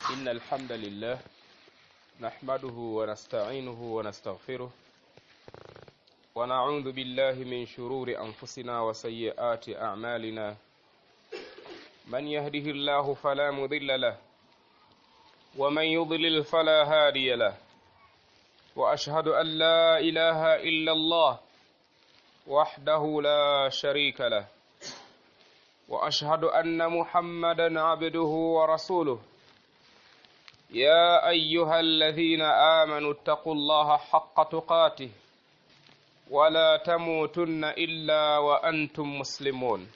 إن الحمد لله نحمده ونستعينه ونستغفره ونعوذ بالله من شرور أنفسنا وسيئات أعمالنا من يهده الله فلا مضل له ومن يضلل فلا هادي له وأشهد أن لا إله إلا الله وحده لا شريك له واشهد ان محمدا عبده ورسوله يا ايها الذين امنوا اتقوا الله حق تقاته ولا تموتن الا وانتم مسلمون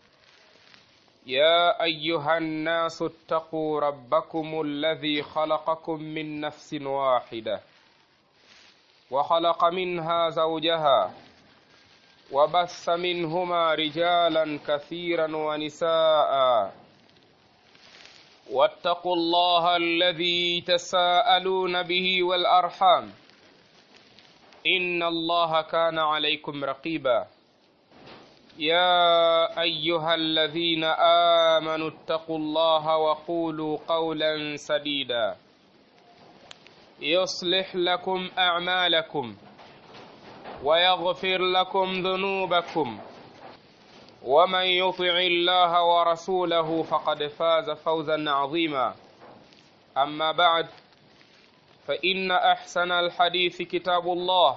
يا ايها الناس اتقوا ربكم الذي خلقكم من نفس واحده وخلق منها زوجها وبث منهما رجالا كثيرا ونساء واتقوا الله الذي تساءلون به والارحام ان الله كان عليكم رقيبا يا ايها الذين امنوا اتقوا الله وقولوا قولا سديدا يصلح لكم اعمالكم ويغفر لكم ذنوبكم ومن يطع الله ورسوله فقد فاز فوزا عظيما اما بعد فان احسن الحديث كتاب الله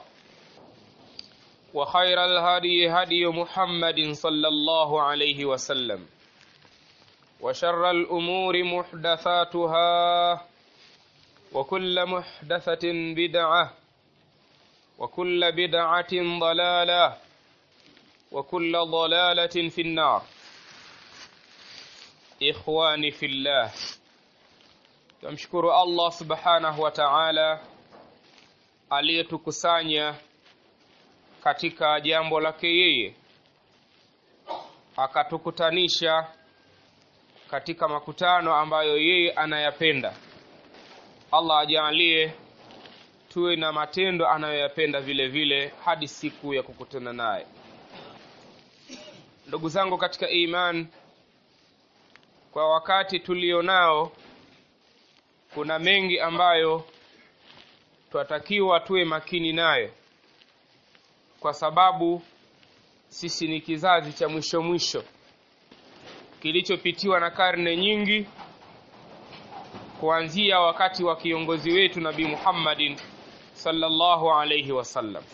وخير الهدي هدي محمد صلى الله عليه وسلم وشر الامور محدثاتها وكل محدثه بدعه وكل بدعة ضلالة وكل ضلالة في النار إخواني في الله tumshukuru Allah subhanahu wa ta'ala aliyetukusanya katika jambo lake yeye akatukutanisha katika makutano ambayo yeye anayapenda Allah ajalie tuwe na matendo anayoyapenda vile vile hadi siku ya kukutana naye ndugu zangu katika iman kwa wakati tulionao kuna mengi ambayo twatakiwa tuwe makini nayo kwa sababu sisi ni kizazi cha mwisho mwisho kilichopitiwa na karne nyingi kuanzia wakati wa kiongozi wetu nabii Muhammadin sallallahu alayhi wasallam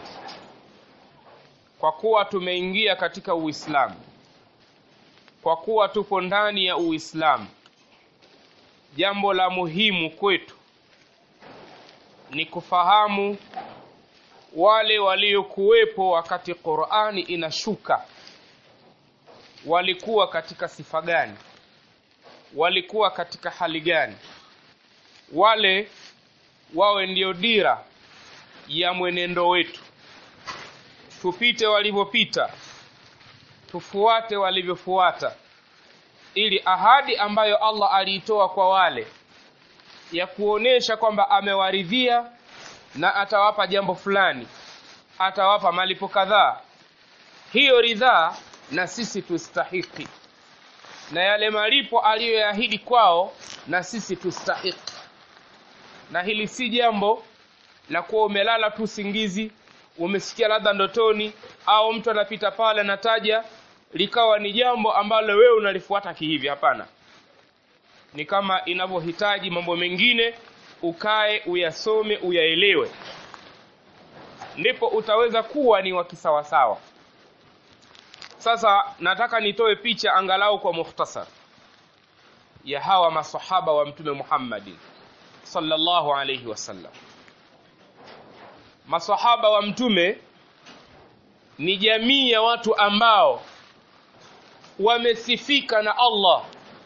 kwa kuwa tumeingia katika uislamu kwa kuwa tupo ndani ya uislamu jambo la muhimu kwetu ni kufahamu wale waliokuwepo wakati qurani inashuka walikuwa katika sifa gani walikuwa katika hali gani wale wawe ndio dira ya mwenendo wetu tupite walivyopita tufuate walivyofuata ili ahadi ambayo Allah aliitoa kwa wale ya kuonesha kwamba amewaridhia na atawapa jambo fulani atawapa malipo kadhaa hiyo ridhaa na sisi tustahiki na yale malipo aliyoyaahidi kwao na sisi tustahiki na hili si jambo la kuwa umelala tu singizi umesikia labda ndotoni au mtu anapita pale anataja likawa ni jambo ambalo wewe unalifuata kihivi hapana ni kama inavyohitaji mambo mengine ukae uyasome uyaelewe ndipo utaweza kuwa ni wa kisawasawa sasa nataka nitoe picha angalau kwa mukhtasar ya hawa masahaba wa mtume Muhammadin sallallahu alayhi wasallam masahaba wa mtume ni jamii ya watu ambao wamesifika na Allah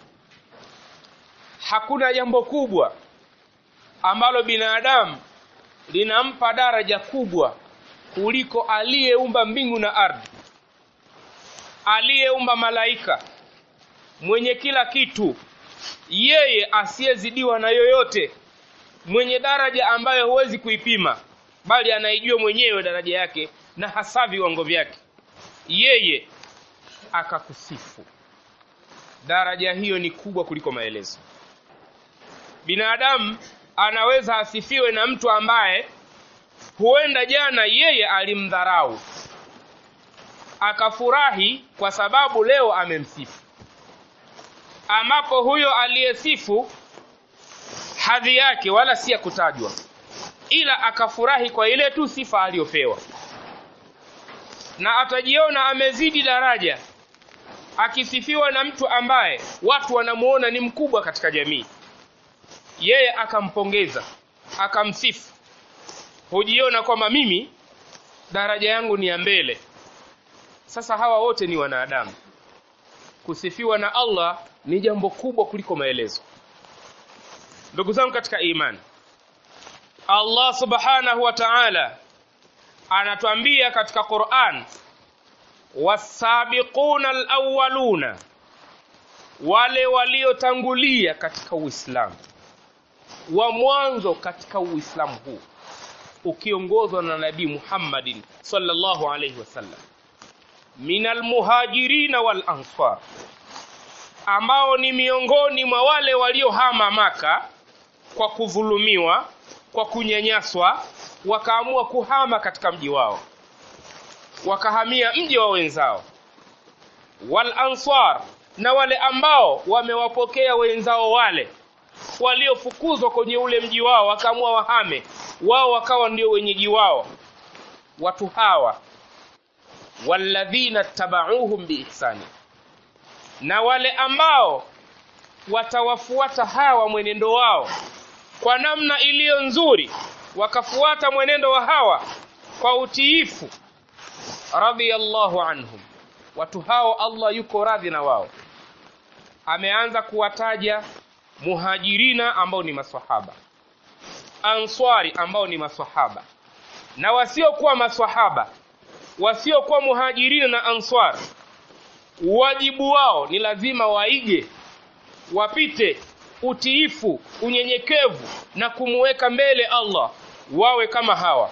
hakuna jambo kubwa ambalo binadamu linampa daraja kubwa kuliko aliyeumba mbingu na ardhi aliyeumba malaika mwenye kila kitu yeye asiyezidiwa na yoyote mwenye daraja ambayo huwezi kuipima bali anaijua mwenyewe daraja yake na hasa viwango vyake yeye akakusifu daraja hiyo ni kubwa kuliko maelezo binadamu anaweza asifiwe na mtu ambaye huenda jana yeye alimdharau akafurahi kwa sababu leo amemsifu ambapo huyo aliyesifu hadhi yake wala si ya kutajwa ila akafurahi kwa ile tu sifa aliyopewa na atajiona amezidi daraja akisifiwa na mtu ambaye watu wanamuona ni mkubwa katika jamii yeye akampongeza akamsifu hujiona kwamba mimi daraja yangu ni ya mbele sasa hawa wote ni wanadamu kusifiwa na allah ni jambo kubwa kuliko maelezo ndugu zangu katika imani allah subhanahu wa taala anatuambia katika quran wasabiquna alawaluna wale waliotangulia katika uislamu wa mwanzo katika uislamu huu ukiongozwa na nabii muhammadin sallallahu alaihi wasallam min almuhajirina wal ansar ambao ni miongoni mwa wale waliohama maka kwa kudhulumiwa kwa kunyanyaswa wakaamua kuhama katika mji wao wakahamia mji wa wenzao wal ansar na wale ambao wamewapokea wenzao wale waliofukuzwa kwenye ule mji wao wakaamua wahame wao wakawa ndio wenyeji wao watu hawa walladhina tabauhum biihsani na wale ambao watawafuata hawa mwenendo wao kwa namna iliyo nzuri wakafuata mwenendo wa hawa kwa utiifu radhiyallahu anhum watu hao allah yuko radhi na wao ameanza kuwataja muhajirina ambao ni maswahaba answari ambao ni maswahaba na wasiokuwa maswahaba wasiokuwa muhajirina na answar wajibu wao ni lazima waige wapite utiifu unyenyekevu na kumuweka mbele allah wawe kama hawa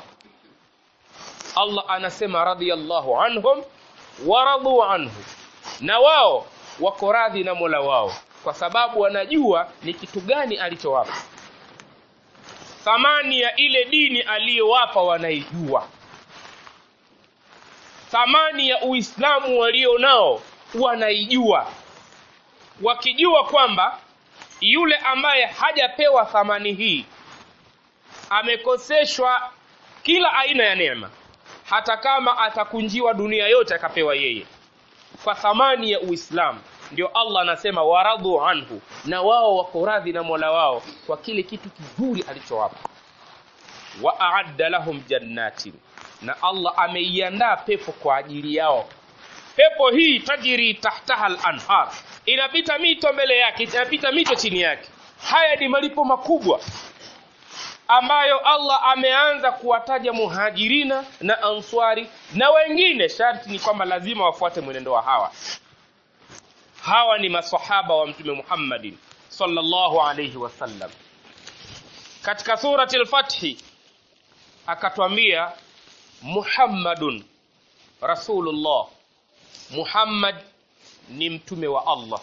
allah anasema radhiyallahu anhum waradhu anhu na wao wako radhi na mola wao kwa sababu wanajua ni kitu gani alichowapa thamani ya ile dini aliyowapa wanaijua thamani ya uislamu walio nao wanaijua wakijua kwamba yule ambaye hajapewa thamani hii amekoseshwa kila aina ya neema hata kama atakunjiwa dunia yote akapewa yeye kwa thamani ya uislamu ndio allah anasema waradhu anhu na wao wako radhi na mola wao kwa kile kitu kizuri alichowapa wa aadda lahum jannatin na allah ameiandaa pepo kwa ajili yao pepo hii tajiri tahtaha lanhar inapita mito mbele yake inapita mito chini yake haya ni malipo makubwa ambayo allah ameanza kuwataja muhajirina na answari na wengine sharti ni kwamba lazima wafuate mwenendo wa hawa hawa ni masahaba wa mtume muhammadin sallallahu alayhi wasallam katika surati lfathi akatwambia muhammadun rasulullah muhammad ni mtume wa allah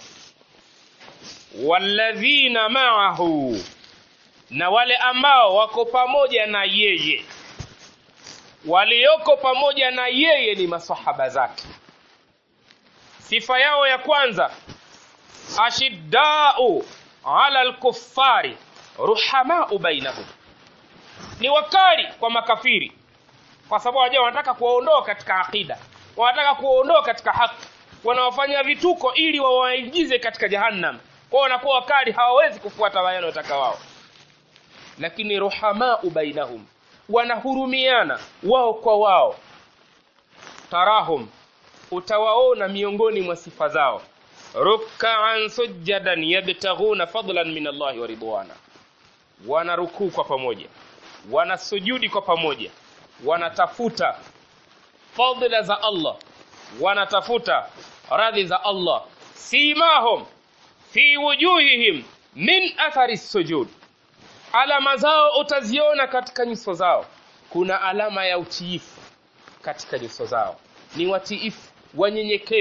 walladhina maahu na wale ambao wako pamoja na yeye walioko pamoja na yeye ni masahaba zake sifa yao ya kwanza ashiddau ala lkuffari ruhamau bainahum ni wakali kwa makafiri kwa sababu wajua wanataka kuwaondoa katika aqida wanataka kuwaondoa katika haki wanawafanya vituko ili wawaingize katika jahannam kwao wanakuwa wakali hawawezi kufuata wale wanaotaka wao lakini ruhamau bainahum wanahurumiana wao kwa wao tarahum utawaona miongoni mwa sifa zao rukaan sujadan yabtaghuna fadlan min allahi wa ridwana wanarukuu kwa pamoja wanasujudi kwa pamoja wanatafuta fadla za allah wanatafuta radhi za allah simahum fi wujuhihim min athari sujud alama zao utaziona katika nyuso zao kuna alama ya utiifu katika nyuso zao ni watiifu wanyenyekevu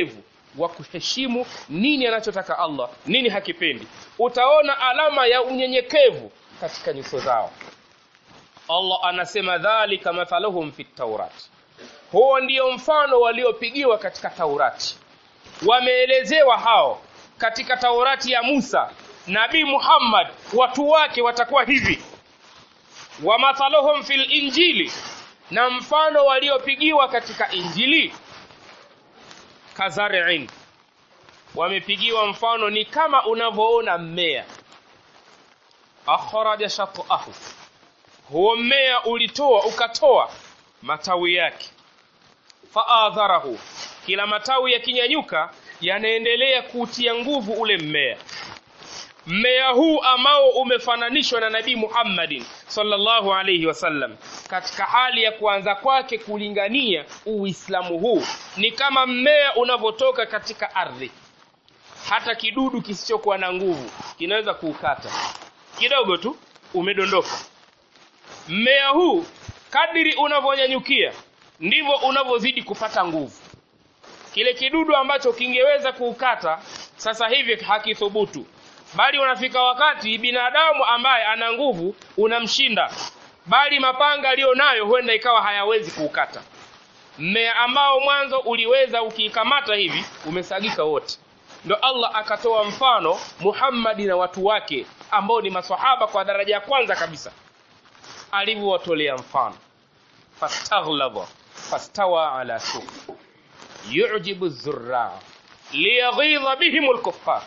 wa kuheshimu nini anachotaka Allah nini hakipendi utaona alama ya unyenyekevu katika nyuso zao Allah anasema dhalika mathaluhum fit taurat huo ndio mfano waliopigiwa katika taurati wameelezewa hao katika taurati ya Musa nabii Muhammad watu wake watakuwa hivi wa mathaluhum fil injili na mfano waliopigiwa katika injili kazari'in wamepigiwa mfano ni kama unavyoona mmea akhraja shatahu huo mmea ulitoa ukatoa matawi yake faadharahu kila matawi yakinyanyuka yanaendelea kuutia nguvu ule mmea mmea huu ambao umefananishwa na nabii Muhammadin sallallahu alayhi wasallam katika hali ya kuanza kwake kulingania uislamu huu ni kama mmea unavyotoka katika ardhi hata kidudu kisichokuwa na nguvu kinaweza kuukata kidogo tu umedondoka mmea huu kadiri unavyonyanyukia ndivyo unavyozidi kupata nguvu kile kidudu ambacho kingeweza kuukata sasa hivi hakithubutu bali unafika wakati binadamu ambaye ana nguvu unamshinda bali mapanga aliyonayo huenda ikawa hayawezi kuukata mmea ambao mwanzo uliweza ukiikamata hivi umesagika wote ndo Allah akatoa mfano Muhammadi na watu wake ambao ni maswahaba kwa daraja ya kwanza kabisa alivyowatolea mfano fastaghlaba fastawa ala suq yu'jibu zurra liyaghidha bihim alkuffar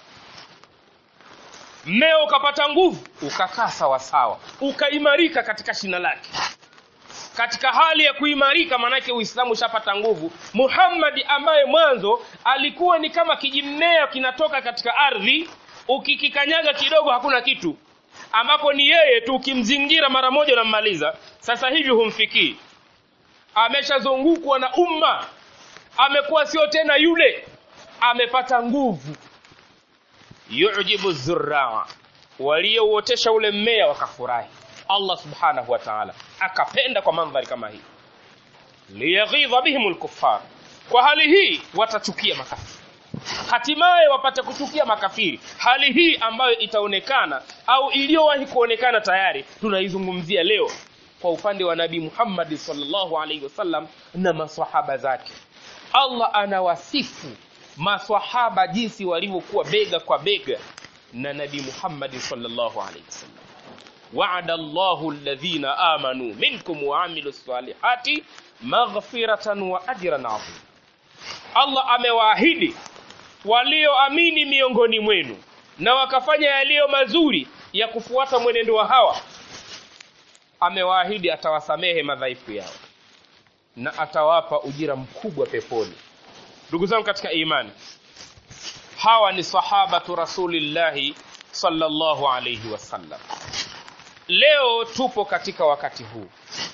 mmea ukapata nguvu ukakaa sawa sawa ukaimarika katika shina lake katika hali ya kuimarika manake uislamu ushapata nguvu muhammadi ambaye mwanzo alikuwa ni kama kijimmea kinatoka katika ardhi ukikikanyaga kidogo hakuna kitu ambapo ni yeye tu ukimzingira mara moja unammaliza sasa hivi humfikii ameshazungukwa na umma amekuwa sio tena yule amepata nguvu yujibu zurraa waliouotesha ule mmea wakafurahi Allah subhanahu wa ta'ala akapenda kwa mandhari kama hii liyaghidha bihim alkuffar kwa hali hii watachukia makafiri hatimaye wapate kuchukia makafiri hali hii ambayo itaonekana au iliyowahi kuonekana tayari tunaizungumzia leo kwa upande wa nabii Muhammad sallallahu alaihi wasallam na maswahaba zake Allah anawasifu maswahaba jinsi walivyokuwa bega kwa bega na nabii Muhammad sallallahu alaihi wasallam wa'ada Allahu alladhina amanu minkum wa amilus salihati maghfiratan wa ajran 'azim Allah amewaahidi walioamini miongoni mwenu na wakafanya yaliyo mazuri ya kufuata mwenendo wa hawa amewaahidi atawasamehe madhaifu yao na atawapa ujira mkubwa peponi ndugu zangu katika imani hawa ni sahabatu rasulillahi sallallahu alayhi wasallam leo tupo katika wakati huu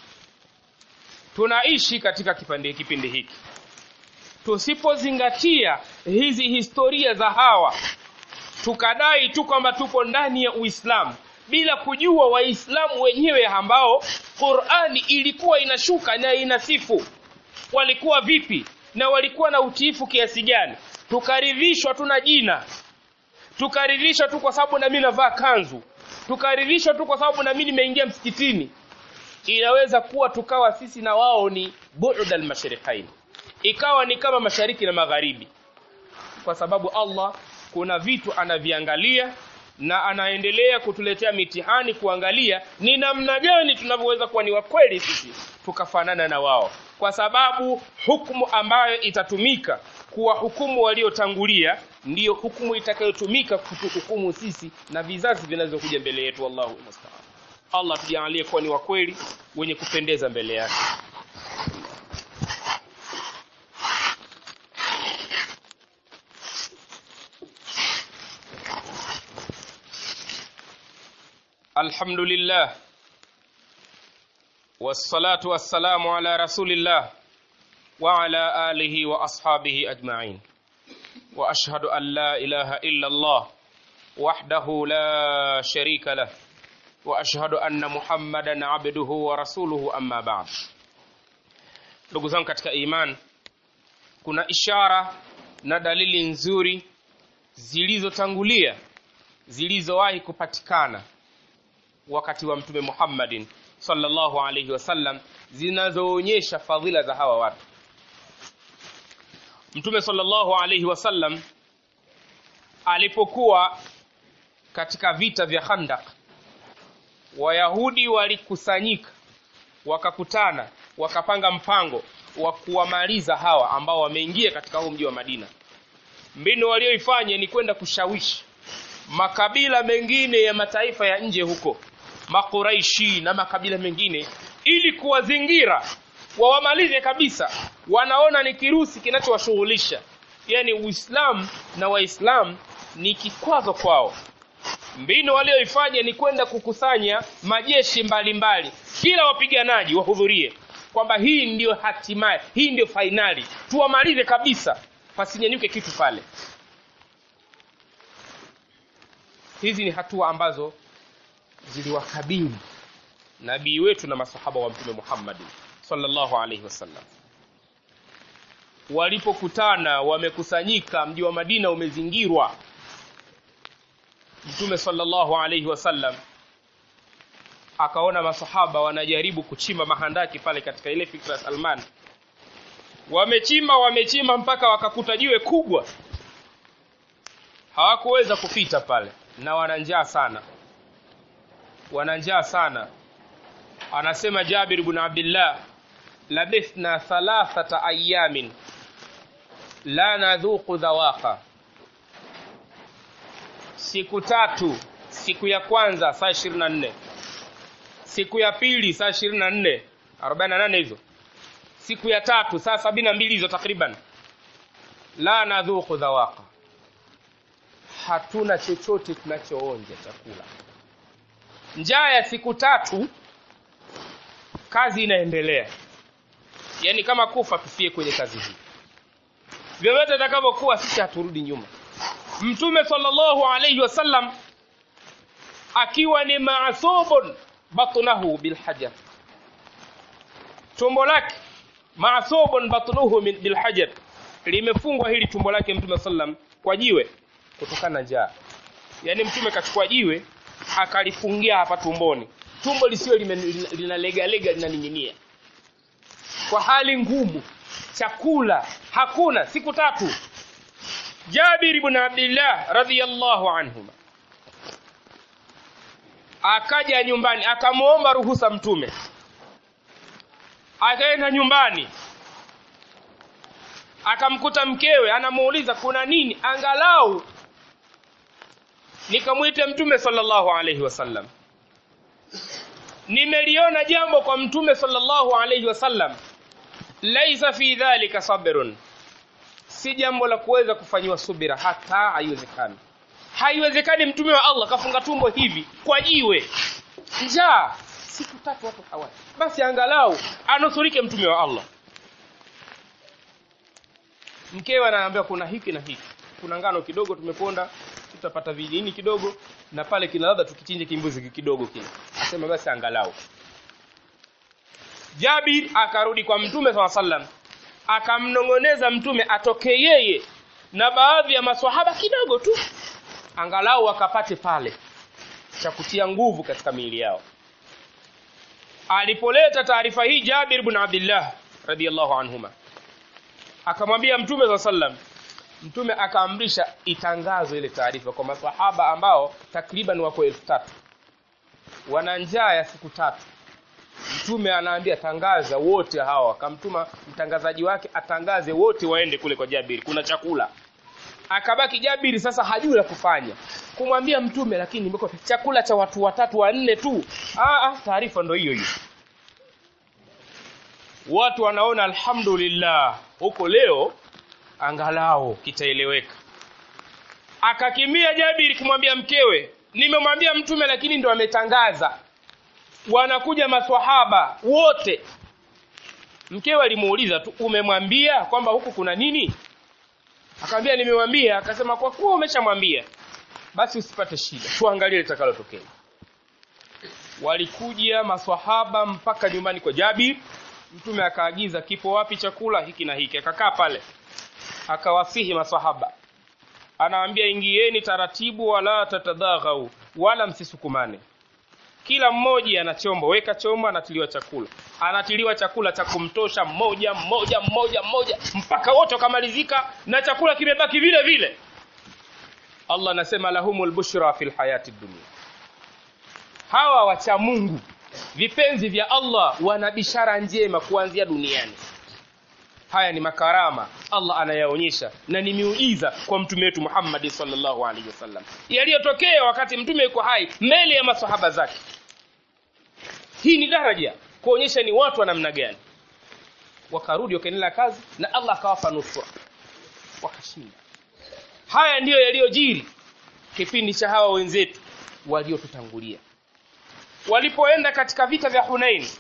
tunaishi katika kipindi kipindi hiki tusipozingatia hizi historia za hawa tukadai tu kwamba tupo ndani ya Uislamu bila kujua waislamu wenyewe ambao Qur'ani ilikuwa inashuka na inasifu walikuwa vipi na walikuwa na utiifu kiasi gani tukaridhishwa tu na jina tukaridhishwa tu kwa sababu na mimi navaa kanzu tukaridhishwa tu kwa sababu na mimi nimeingia msikitini inaweza kuwa tukawa sisi na wao ni bu'd al-mashriqain ikawa ni kama mashariki na magharibi kwa sababu Allah kuna vitu anaviangalia na anaendelea kutuletea mitihani kuangalia ni namna gani tunavyoweza kuwa ni wakweli sisi tukafanana na wao kwa sababu hukumu ambayo itatumika kuwa hukumu waliotangulia ndiyo hukumu itakayotumika kutuhukumu sisi na vizazi vinazokuja mbele yetu wallahu musta'an Allah tujalie kuwa ni wakweli wenye kupendeza mbele yake الحمد لله والصلاة والسلام على رسول الله وعلى آله وأصحابه أجمعين وأشهد أن لا إله إلا الله وحده لا شريك له وأشهد أن محمدا عبده ورسوله أما بعد ndugu zangu katika iman kuna ishara na dalili nzuri zilizotangulia zilizowahi kupatikana wakati wa mtume Muhammadin sallallahu alaihi wasallam zinazoonyesha fadhila za hawa watu mtume sallallahu alaihi wasallam alipokuwa katika vita vya Khandaq Wayahudi walikusanyika wakakutana wakapanga mpango wa kuwamaliza hawa ambao wameingia katika huu mji wa Madina. Mbinu walioifanya ni kwenda kushawishi makabila mengine ya mataifa ya nje huko, Makuraishi na makabila mengine, ili kuwazingira wawamalize kabisa. Wanaona ni kirusi kinachowashughulisha, yani Uislamu na Waislamu ni kikwazo kwao. Mbinu walioifanya ni kwenda kukusanya majeshi mbalimbali, kila wapiganaji wahudhurie, kwamba hii ndiyo hatimaye, hii ndiyo fainali, tuwamalize kabisa, pasinyanyuke kitu pale. Hizi ni hatua ambazo ziliwakabili nabii wetu na masahaba wa Mtume Muhammad sallallahu alaihi wasallam. Walipokutana wamekusanyika, mji wa Madina umezingirwa Mtume sallallahu alaihi wasallam akaona masahaba wanajaribu kuchimba mahandaki pale katika ile fikra ya Salman. Wamechimba wamechimba mpaka wakakuta jiwe kubwa, hawakuweza kupita pale, na wana njaa sana, wana njaa sana. Anasema Jabir ibn Abdullah, labithna thalathata ayamin la nadhuqu dhawaqa siku tatu siku ya kwanza saa ishirini na nne siku ya pili saa ishirini na nne arobaini na nane hizo siku ya tatu saa sabini na mbili hizo takriban la nadhuku dhawaqa hatuna chochote tunachoonja chakula njaa ya siku tatu kazi inaendelea yaani kama kufa tufie kwenye kazi hii vyovyote itakavyokuwa sisi haturudi nyuma mtume sallallahu alayhi wasallam akiwa ni maasubun batnahu bilhajar tumbo lake maasubun batnuhu bilhajar limefungwa hili tumbo lake mtume sallam kwa jiwe kutokana na njaa yaani mtume kachukua jiwe akalifungia hapa tumboni tumbo lisiwe linalegalega linaning'inia kwa hali ngumu chakula hakuna siku tatu Jabir ibn Abdullah radhiyallahu anhuma akaja nyumbani akamwomba ruhusa mtume akaenda nyumbani akamkuta mkewe anamuuliza kuna nini angalau nikamwite mtume sallallahu alaihi wasallam nimeliona jambo kwa mtume sallallahu alaihi wasallam laisa fi dhalika sabrun si jambo la kuweza kufanyiwa subira hata haiwezekani haiwezekani mtume wa allah kafunga tumbo hivi kwa jiwe njaa siku tatu hapo hawali basi angalau anusurike mtume wa allah mkewe anaambia kuna hiki na hiki kuna ngano kidogo tumeponda tutapata vinini kidogo na pale kina ladha tukichinje kimbuzi kidogo kile asema basi angalau jabir akarudi kwa mtume saa sallam akamnong'oneza mtume atoke yeye na baadhi ya maswahaba kidogo tu angalau wakapate pale cha kutia nguvu katika miili yao alipoleta taarifa hii jabir bn abdillah radiallahu anhuma akamwambia mtume saa sallam mtume akaamrisha itangazwe ile taarifa kwa masahaba ambao takriban wako elfu tatu wana njaa ya siku tatu mtume anaambia tangaza wote hawa akamtuma mtangazaji wake atangaze wote waende kule kwa jabiri kuna chakula akabaki jabiri sasa hajui la kufanya kumwambia mtume lakini imekuwa chakula cha watu watatu wanne tu taarifa ndo hiyo hiyo watu wanaona alhamdulillah huko leo angalau kitaeleweka akakimia jabiri kumwambia mkewe nimemwambia mtume lakini ndo ametangaza wanakuja maswahaba wote mkewe alimuuliza tu umemwambia kwamba huku kuna nini akamwambia nimemwambia akasema kwa kuwa umeshamwambia basi usipate shida tuangalie litakalotokea walikuja maswahaba mpaka nyumbani kwa jabir mtume akaagiza kipo wapi chakula hiki na hiki akakaa pale akawasihi masahaba anawaambia ingieni taratibu wala tatadhaghau wala msisukumane kila mmoja ana chombo weka chombo anatiliwa chakula anatiliwa chakula cha kumtosha mmoja mmoja mmoja mmoja mpaka wote wakamalizika na chakula kimebaki vile vile allah anasema lahumul bushra fil hayati dunia hawa wacha mungu vipenzi vya allah wana bishara njema kuanzia duniani haya ni makarama allah anayaonyesha na ni miujiza kwa mtume wetu muhammadi sallallahu alaihi wasallam yaliyotokea wakati mtume yuko hai mbele ya masahaba zake hii ni daraja kuonyesha ni watu wa namna gani wakarudi wakaendelea kazi na allah akawapa nusra wakashinda haya ndiyo yaliyojiri kipindi cha hawa wenzetu waliotutangulia walipoenda katika vita vya hunaini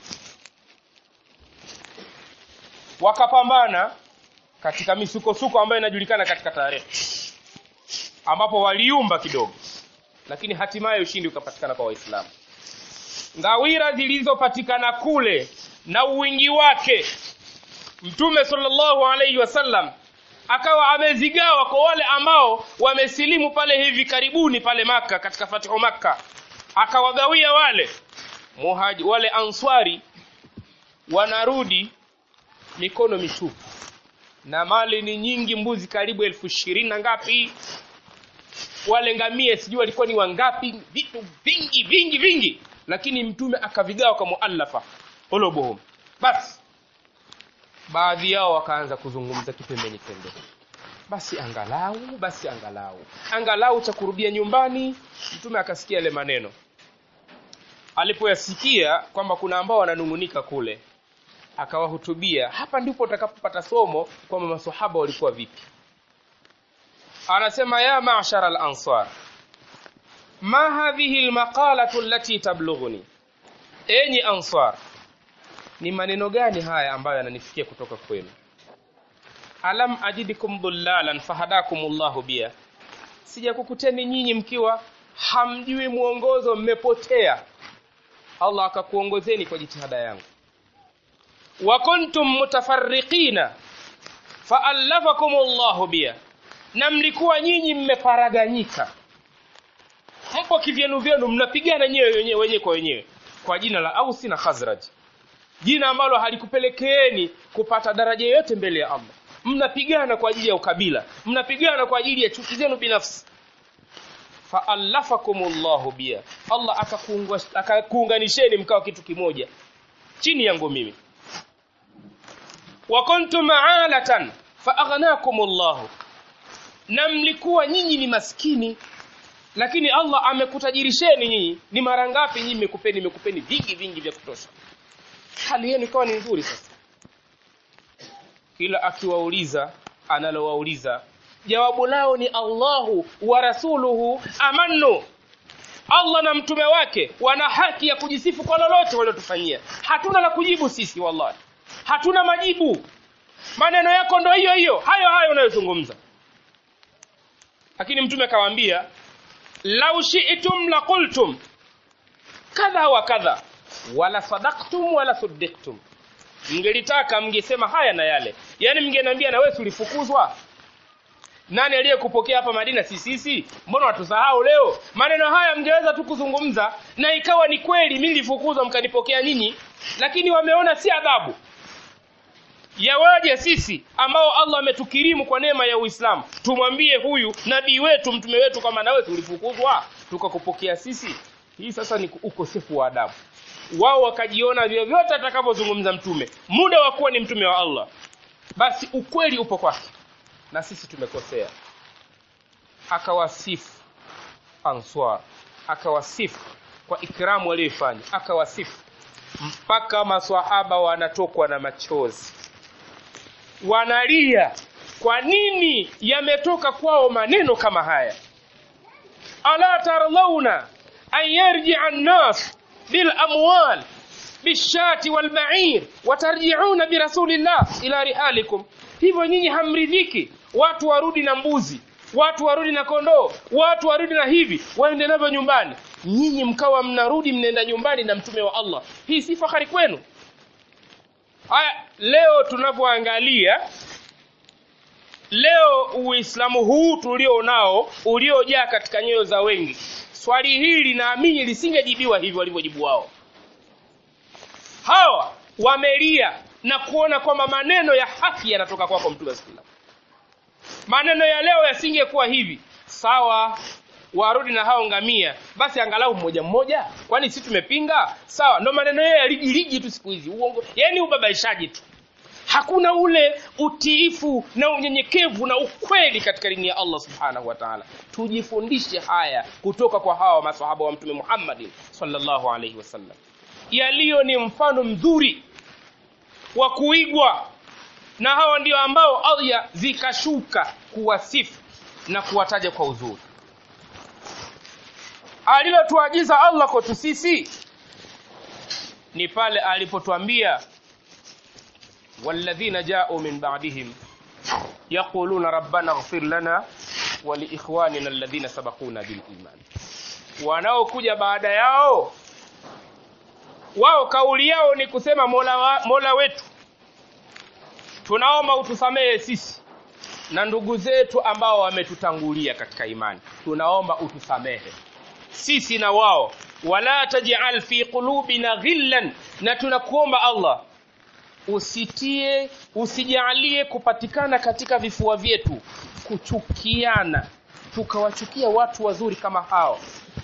wakapambana katika misukosuko ambayo inajulikana katika tarehe ambapo waliumba kidogo lakini hatimaye ushindi ukapatikana kwa waislamu ngawira zilizopatikana kule na uwingi wake mtume sallallahu alaihi wasallam akawa amezigawa kwa wale ambao wamesilimu pale hivi karibuni pale maka katika fatihu makka akawagawia wale muhaji, wale answari wanarudi mikono mitupu na mali ni nyingi mbuzi karibu elfu ishirini na ngapi wale ngamia sijui walikuwa ni wangapi vitu vingi vingi vingi lakini mtume akavigawa kwa muallafa ulubuhum basi baadhi yao wakaanza kuzungumza kipembeni pembeni basi angalau basi angalau angalau cha kurudia nyumbani mtume akasikia yale maneno alipoyasikia kwamba kuna ambao wananung'unika kule akawahutubia hapa ndipo utakapopata somo kwamba masahaba walikuwa vipi anasema ya ma'shara al-ansar ma hadhihi al-maqalatu allati tablughuni enyi ansar ni maneno gani haya ambayo yananifikia kutoka kwenu alam ajidikum dhullalan fahadakumullahu bia sijakukuteni nyinyi mkiwa hamjui mwongozo mmepotea allah akakuongozeni kwa jitihada yangu wa kuntum mutafarriqina faallafakum llahu bia na mlikuwa nyinyi mmeparaganyika mpo kivyenu vyenu mnapigana nyewe wenyewe wenyewe kwa wenyewe kwa jina la ausi na khazraj jina ambalo halikupelekeeni kupata daraja yoyote mbele ya allah mnapigana kwa ajili ya ukabila mnapigana kwa ajili ya chuki zenu binafsi faallafakum llahu bia allah akakuunganisheni mkawa kitu kimoja chini yangu mimi wa kuntum alatan faaghnakum llahu na mlikuwa nyinyi ni maskini lakini allah amekutajirisheni nyinyi ni mara ngapi nyinyi nimekupeni nimekupeni vingi vingi vya kutosha hali yenu ikawa ni nzuri sasa kila akiwauliza analowauliza jawabu lao ni allahu wa rasuluhu amannu allah na mtume wake wana haki ya kujisifu kwa lolote waliotufanyia hatuna la kujibu sisi wallahi hatuna majibu maneno yako ndo hiyo hiyo hayo hayo unayozungumza lakini mtume akawaambia lau shi'tum la qultum kadha wa kadha wala sadaktum wala suddiktum mngelitaka mngesema haya na yale yaani mngeniambia na wewe ulifukuzwa nani aliyekupokea hapa madina si sisi mbona watusahau leo maneno haya mngeweza tu kuzungumza na ikawa ni kweli mimi nilifukuzwa mkanipokea nyinyi lakini wameona si adhabu yawaje sisi ambao allah ametukirimu kwa neema ya uislamu tumwambie huyu nabii wetu mtume wetu kwamba nawe tulifukuzwa tukakupokea sisi hii sasa ni ukosefu wa adabu wao wakajiona vyovyote atakavyozungumza mtume muda wa kuwa ni mtume wa allah basi ukweli upo kwake na sisi tumekosea akawasifu answar akawasifu kwa ikramu aliyoifanya akawasifu mpaka maswahaba wanatokwa na machozi wanalia kwa nini yametoka kwao maneno kama haya ala tarlauna an yarjia nnas bilamwal bishati walbair watarjiuna birasulillah ila rihalikum hivyo nyinyi hamridhiki watu warudi na mbuzi watu warudi na kondoo watu warudi na hivi waende navyo nyumbani nyinyi mkawa mnarudi mnaenda nyumbani na mtume wa allah hii si fahari kwenu haya leo tunavyoangalia leo uislamu huu tulio nao uliojaa katika nyoyo za wengi swali hili naamini lisingejibiwa hivyo walivyojibu wao hawa wamelia na kuona kwamba maneno ya haki yanatoka kwako mtume sallam maneno ya leo yasingekuwa hivi sawa warudi na hao ngamia basi angalau mmoja mmoja kwani si tumepinga sawa ndo maneno yao yalijiliji tu siku hizi uongo yani ubabaishaji tu hakuna ule utiifu na unyenyekevu na ukweli katika dini ya allah subhanahu wa taala tujifundishe haya kutoka kwa hawa masahaba wa mtume muhammadin salllahu alaihi wasallam yaliyo ni mfano mzuri wa kuigwa na hawa ndio ambao aya zikashuka kuwasifu na kuwataja kwa uzuri alilotuagiza allah kwetu sisi ni pale alipotwambia والذين جاءوا من بعدهم يقولون ربنا اغفر لنا ولإخواننا الذين سبقونا بالإيمان wanaokuja baada yao wao kauli yao ni kusema mola, wa, mola wetu tunaomba utusamehe sisi na ndugu zetu ambao wametutangulia katika imani tunaomba utusamehe sisi na wao wala tajal fi qulubina ghillan na tunakuomba allah usitie usijalie kupatikana katika vifua vyetu kuchukiana tukawachukia watu wazuri kama hao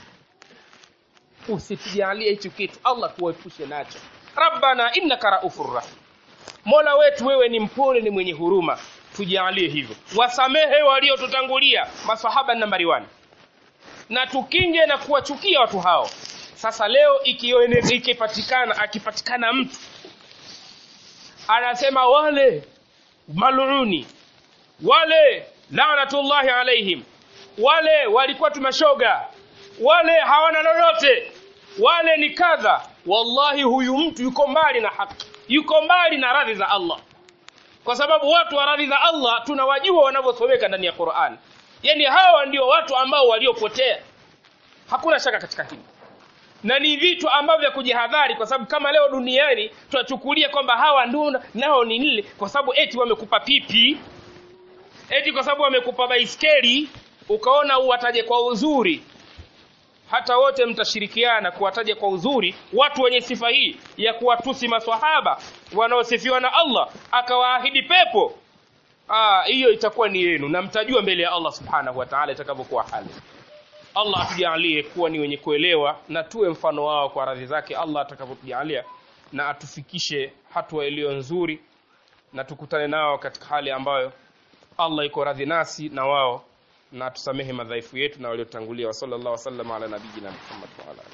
usitujalie hicho kitu allah tuwaepushe nacho rabbana innaka raufur rahim mola wetu wewe ni mpole ni mwenye huruma tujalie hivyo wasamehe waliotutangulia masahaba nambari wani na tukinge na kuwachukia watu hao sasa leo ikipatikana akipatikana mtu anasema wale maluni wale lanatullahi alaihim wale walikuwa tumashoga wale hawana lolote wale ni kadha wallahi huyu mtu yuko mbali na haki yuko mbali na radhi za allah kwa sababu watu wa radhi za allah tunawajua wanavyosomeka ndani ya quran yani hawa ndio watu ambao waliopotea hakuna shaka katika hili na ni vitu ambavyo vya kujihadhari kwa sababu kama leo duniani tunachukulia kwamba hawa ndio nao ni nile kwa sababu eti wamekupa pipi eti kwa sababu wamekupa baiskeli ukaona uwataje kwa uzuri hata wote mtashirikiana kuwataja kwa uzuri watu wenye sifa hii ya kuwatusi maswahaba wanaosifiwa na allah akawaahidi pepo hiyo itakuwa ni yenu na mtajua mbele ya allah subhanahu wa taala itakavyokuwa hali allah atujalie kuwa ni wenye kuelewa na tuwe mfano wao kwa radhi zake allah atakavyotujalia na atufikishe hatua iliyo nzuri na tukutane nao katika hali ambayo allah iko radhi nasi na wao na tusamehe madhaifu yetu na waliotangulia wa sallallahu wasallam ala nabiyina muhammad wa ala